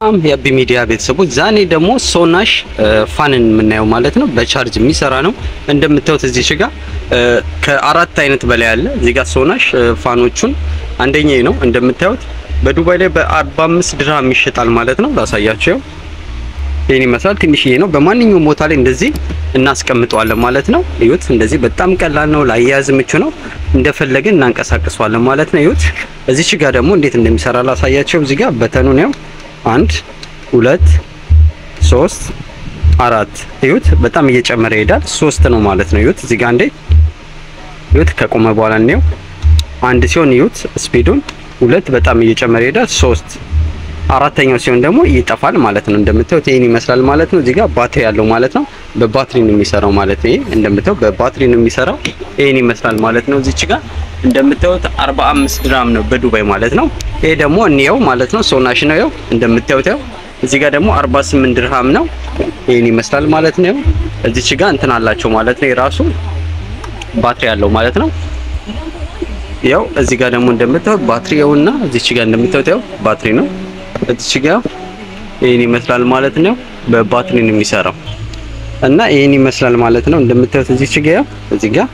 በጣም የአቢ ሚዲያ ቤተሰቦች ዛኔ ደግሞ ሶናሽ ፋንን የምናየው ማለት ነው። በቻርጅ የሚሰራ ነው እንደምታዩት እዚህ ጋር ከአራት አይነት በላይ አለ። እዚህ ጋር ሶናሽ ፋኖቹን አንደኛ ነው እንደምታዩት በዱባይ ላይ በ45 ድርሃም ይሸጣል ማለት ነው። ላሳያቸው ይሄን ይመስላል። ትንሽዬ ነው። በማንኛውም ቦታ ላይ እንደዚህ እናስቀምጠዋለን ማለት ነው። እዩት። እንደዚህ በጣም ቀላል ነው። ላያያዝ ምቹ ነው። እንደፈለግን እናንቀሳቅሰዋለን ማለት ነው። እዩት። እዚች ጋር ደግሞ እንዴት እንደሚሰራ ላሳያቸው። እዚህ ጋር በተኑ ነው አንድ ሁለት ሶስት አራት እዩት። በጣም እየጨመረ ይሄዳል። ሶስት ነው ማለት ነው። እዩት እዚህ ጋር እንዴ እዩት። ከቆመ በኋላ ነው አንድ ሲሆን እዩት ስፒዱን ሁለት በጣም እየጨመረ ይሄዳል። ሶስት አራተኛው ሲሆን ደግሞ ይጠፋል ማለት ነው። እንደምታዩት ይሄን ይመስላል ማለት ነው። እዚህ ጋር ባትሪ ያለው ማለት ነው። በባትሪ ነው የሚሰራው ማለት ነው። ይሄ እንደምታዩት በባትሪ ነው የሚሰራው። ይሄን ይመስላል ማለት ነው። እዚች ጋር እንደምታዩት 45 ድራም ነው በዱባይ ማለት ነው። ይሄ ደግሞ እንየው ማለት ነው። ሶናሽ ነው ያው እንደምታዩት ያው እዚህ ጋር ደግሞ 48 ድርሃም ነው። ይሄን ይመስላል ማለት ነው። እዚች ጋር እንትን አላቸው ማለት ነው። የራሱ ባትሪ ያለው ማለት ነው። ያው እዚህ ጋር ደግሞ እንደምታዩት ባትሪውና እዚች ጋር እንደምታዩት ያው ባትሪ ነው። እዚች ጋር ይሄን ይመስላል ማለት ነው። በባትሪ ነው የሚሰራው እና ይሄን ይመስላል ማለት ነው። እንደምታዩት እዚች ጋር ያው እዚህ ጋር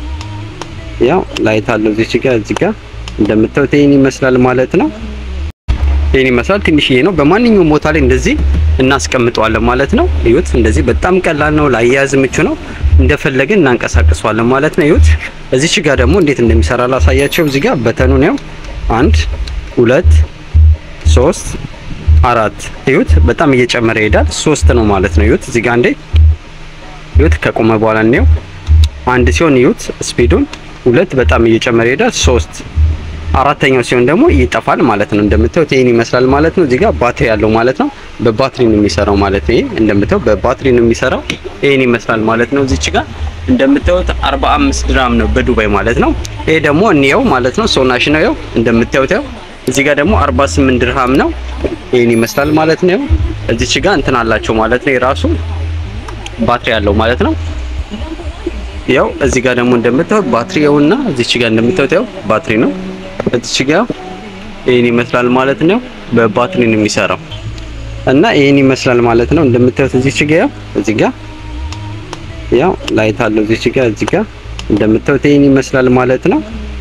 ያው ላይት አለው እዚች ጋር እዚህ ጋር እንደምታዩት ይሄን ይመስላል ማለት ነው። ይሄን ይመስላል ትንሽዬ ነው። በማንኛውም ቦታ ላይ እንደዚህ እናስቀምጠዋለን ማለት ነው። እዩት። እንደዚህ በጣም ቀላል ነው። ላያያዝ ምቹ ነው። እንደፈለግን እናንቀሳቅሰዋለን ማለት ነው። እዩት። እዚች ጋር ደግሞ እንዴት እንደሚሰራ ላሳያቸው። እዚህ ጋር በተኑ ነው አንድ ሁለት ሶስት አራት እዩት። በጣም እየጨመረ ይሄዳል። ሶስት ነው ማለት ነው። እዩት። እዚህ ጋር እንዴ እዩት። ከቆመ በኋላ ነው አንድ ሲሆን እዩት ስፒዱን ሁለት በጣም እየጨመረ ይሄዳል። ሶስት አራተኛው ሲሆን ደግሞ ይጠፋል ማለት ነው። እንደምታዩት ይሄን ይመስላል ማለት ነው። እዚህ ጋር ባትሪ ያለው ማለት ነው። በባትሪ ነው የሚሰራው ማለት ነው። ይሄ እንደምታዩት በባትሪ ነው የሚሰራው። ይሄን ይመስላል ማለት ነው። እዚች ጋር እንደምታዩት 45 ድራም ነው በዱባይ ማለት ነው። ይሄ ደግሞ እንየው ማለት ነው። ሶናሽ ነው ያው እንደምታዩት ያው እዚህ ጋር ደግሞ 48 ድርሃም ነው። ይሄን ይመስላል ማለት ነው። እዚች ጋር እንትን አላቸው ማለት ነው። የራሱ ባትሪ ያለው ማለት ነው። ያው እዚህ ጋር ደግሞ እንደምታዩት ባትሪውና እዚች ጋር እንደምታዩት ያው ባትሪ ነው። እዚች ጋር ይሄን ይመስላል ማለት ነው። በባትሪ ነው የሚሰራው እና ይሄን ይመስላል ማለት ነው። እንደምታዩት እዚች ጋር ያው እዚህ ጋር ያው ላይት አለው እዚች ጋር እዚህ ጋር እንደምታዩት ይሄን ይመስላል ማለት ነው።